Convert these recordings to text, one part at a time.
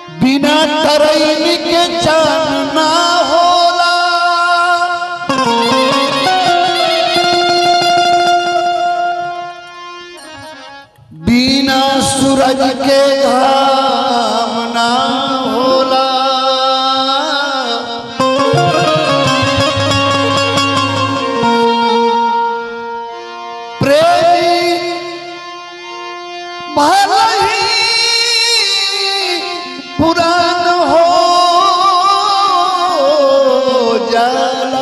बिना तरैनी के चान ना होला बिना सूरज के घाम ना होला प्रेमी भले ही पुरान हो जाला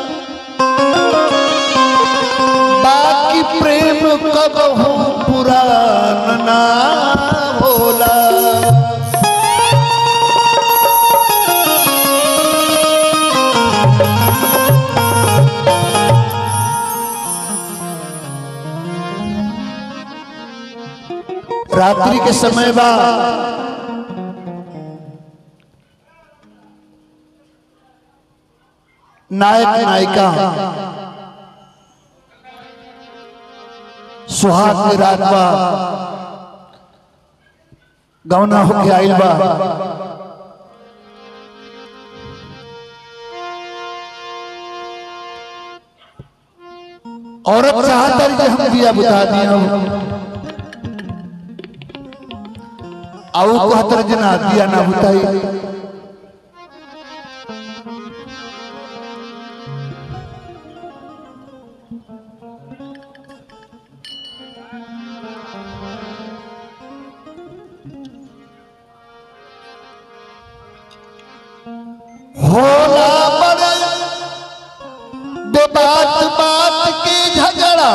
बाकी प्रेम कब हो पुरान ना होला रात्रि के समय बा नायक नायिका सुहाग के रात बा गौना होके आइल बा औरत चाहता है कि हम दिया बुता दिया आओ कहतर जना दिया ना बुताई होला बड़े बेबात बात के झगड़ा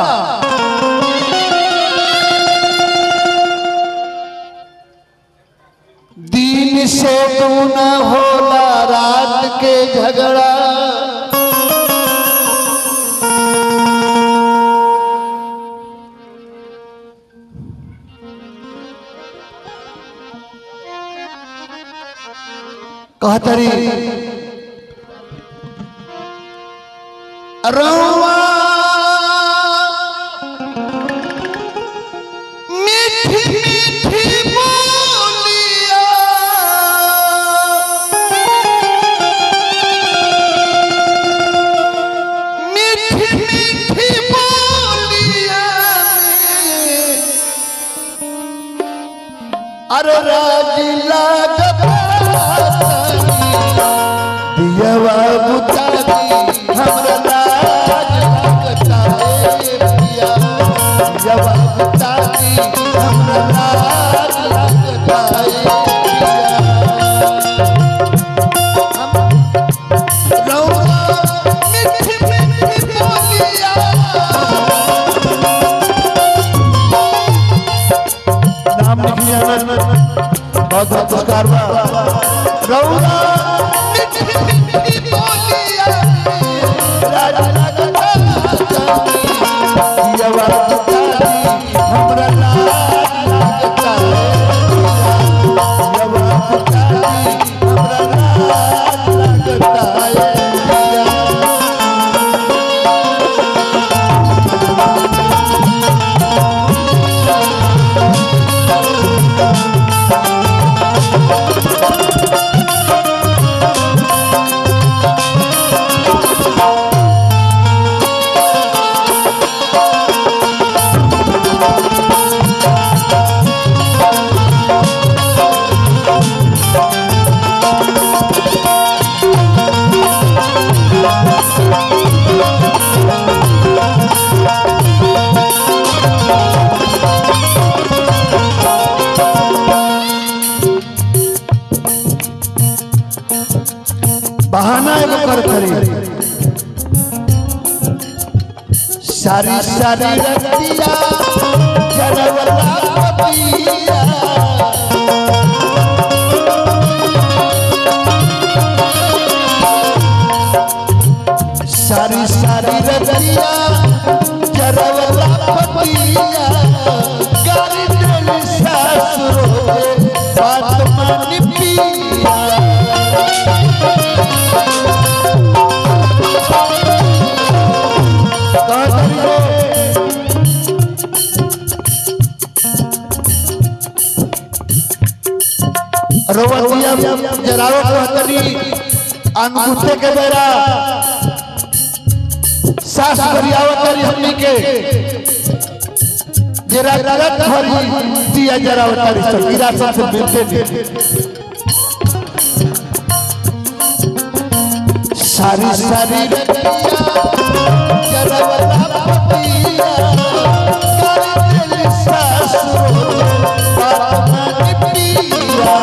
दिन से तू न होला रात के झगड़ा कहतरी रवा मीठी मीठी बोलिया मीठी मीठी बोलिया अरे राजी लागत दियवा बुतारी हमरा लाज लगता है पिया दियवा बुतारी हमरा लाज लगता है पिया हम रौआ मीठी मीठी बोलिया नाम लिख लिया बहुत बहुत पुरस्कार बा रौआ मीठी मीठी बोलिया राजा लगता दियवा बुतारी हमरा लाज लगता है दियवा बुतारी हमरा लाज लगता है बहाना एगो कर खरी सारी सारी रतिया जरवला पतिया सारी सारी रतिया जरवला पतिया गारी दिल सासुरो बात मानी पिया कहतरी रे रोवतिया जरावो कहतरी अनगुते के बेरा सास करियावतरी हमनी के जरा गलत भरी दिया जरावतरी सकीरा से मिलते नहीं सारी सारी रतिया जरावता पतिया कर दिल सास बात मन पिया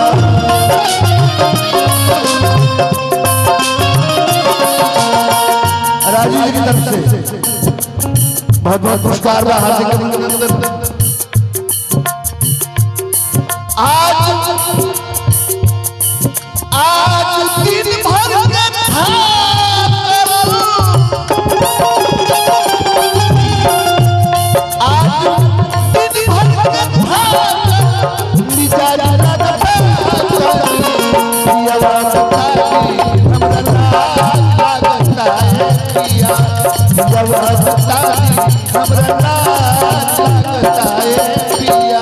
राजू जी की तरफ से बहुत बहुत पुरस्कार बा हार्दिक अभिनंदन आज आज दिन भर के थाक आज दिन भर के थाक मिजाज लगता पियावा सताई हमरा लाज लगता है पिया पियावा सताई हमरा लाज लगता है पिया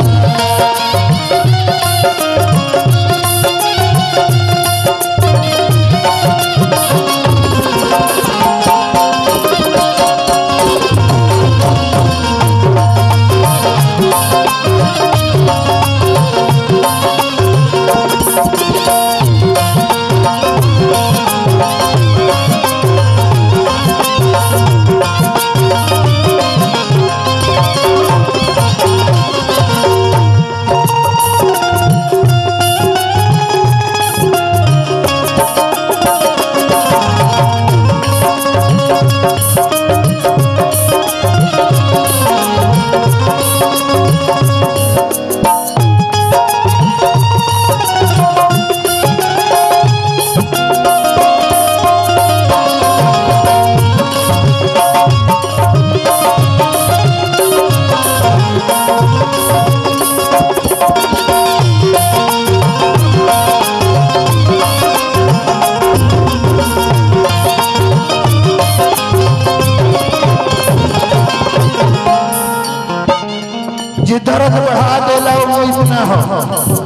जे दर्द बढ़ा देला उम्मीद ना हो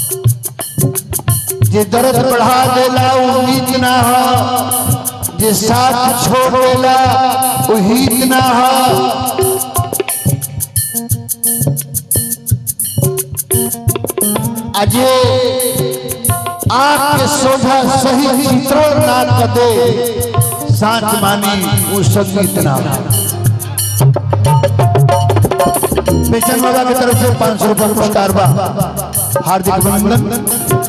जे दर्द बढ़ा देला उम्मीद ना हो जे साथ छोड़ देला उहीद ना हो अजे आंख के सोझा सही चित्रण ना कर दे साच मानी वो संगीत ना पेशन बाबा की तरफ से पाँच सौ रुपये पुरस्कार बा हार्दिक अभिनंदन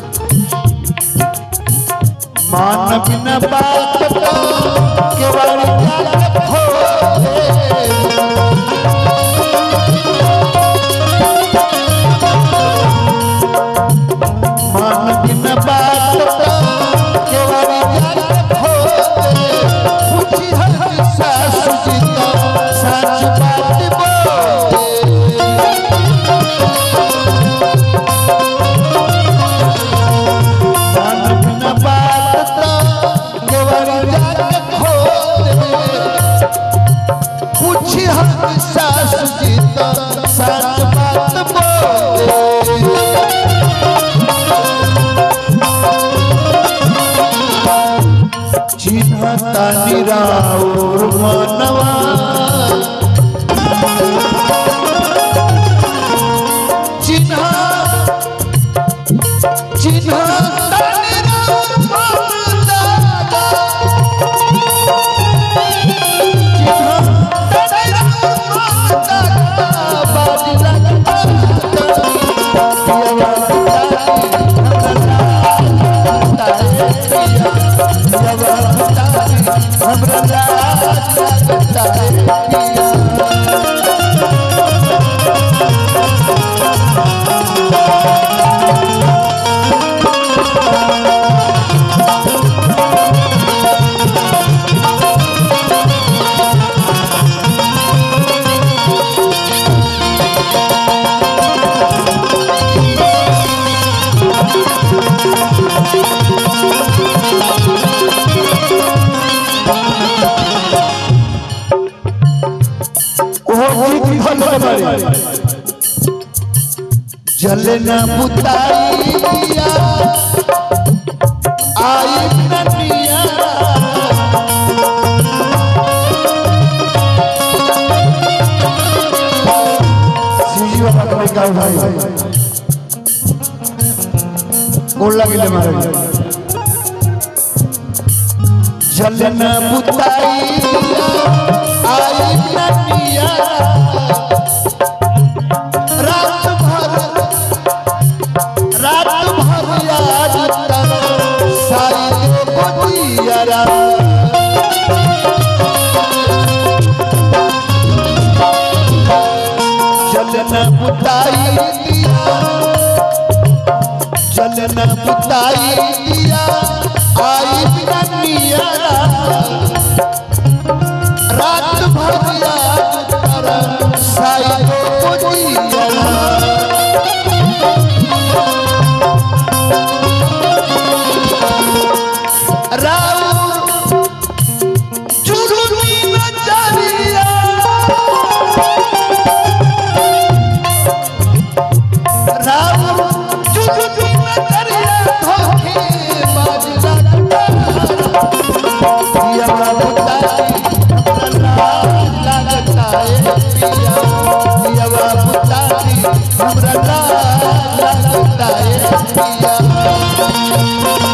मान बिना बात का केवल जात हो मान बिना बात का केवल जात हो पूछी हर सास जीता सच बात बोले मन बिना बात का केवल जात हो पूछी हर सास जीता सच बात बोले चिन्हता निराउर मनवा चिन्ह चिन्हता निराउर मनवा चिन्हता निराउर मनवा बाजी लगता पियवा हमरा लाज लगता है पिया ओहो गीत भले बड़े जल न बुताई दिया गोड़ लगिले महाराज जलन बुताई आई ननिया रात भर रात भर याद तक साई बदियारा जलन बुताई दिया जलन बुताई दिया आई ननिया रात भर याद कर साई बदियारा राउर जुलुमी नजरिया राउर जुलुमी नजरिया धोखे बाज लगता पिया बुताई हमरा लगता है पिया पिया बुताई हमरा लगता है पिया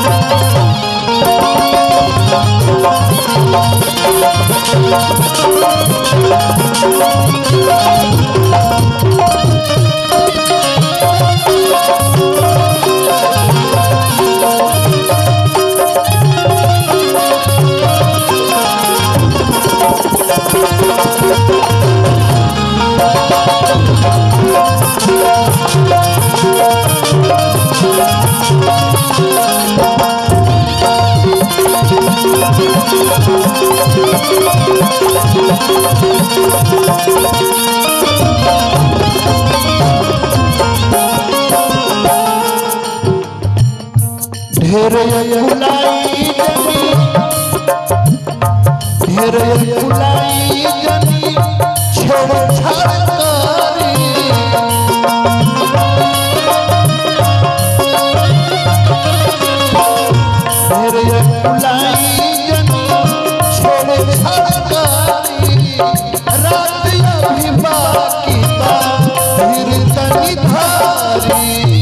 ढेर फुलाई जनी ढेर फुलाई जनी छेड़ छाड़ करी ढेर फुलाई जनी छेड़ छाड़ करी रात अभी बाकी बा फिर तनी धारी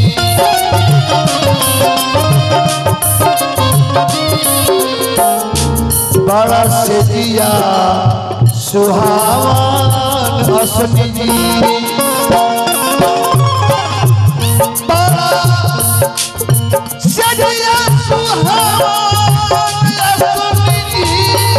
बड़ा से दिया सुहावन असमी जी बड़ा से दिया सुहावन असमी जी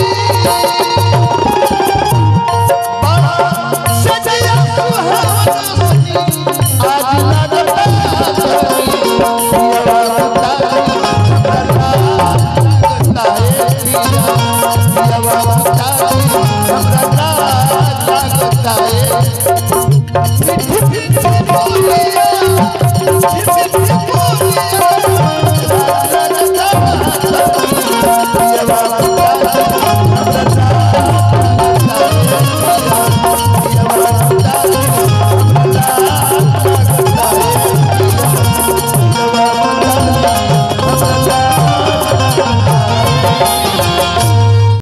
बड़ा से दिया सुहावन असमी आज लगता है पिया लगता है